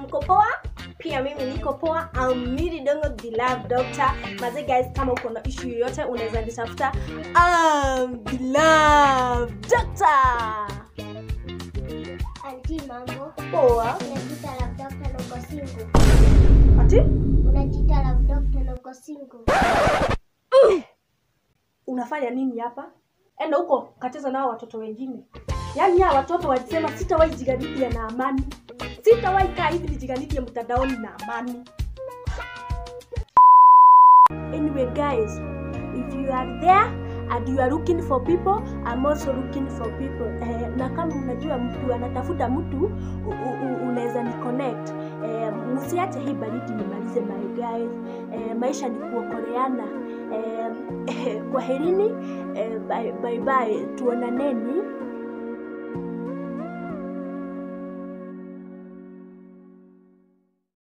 mko poa pia mimi niko poa I'm Miri Dongo the love doctor maze guys kama uko na issue yoyote unaweza nitafuta I'm the love doctor Anti mambo, poa unajiita love doctor na uko single. ati Unajiita love doctor na uko single. unafanya nini hapa enda huko kacheza nao watoto wengine yaani hawa watoto walisema sitawahi jiganidia na amani sitawahi kaa hivi nijiganidia mtandaoni na amani anyway guys if you are there and you are looking for people I'm also looking for people eh, na kama unajua mtu anatafuta mtu u- u- u- unaweza ni connect eh, msiache hii baridi nimalize my guys eh, maisha ni kuokoleana eh, kwaherini eh, bye, bye, bye tuonaneni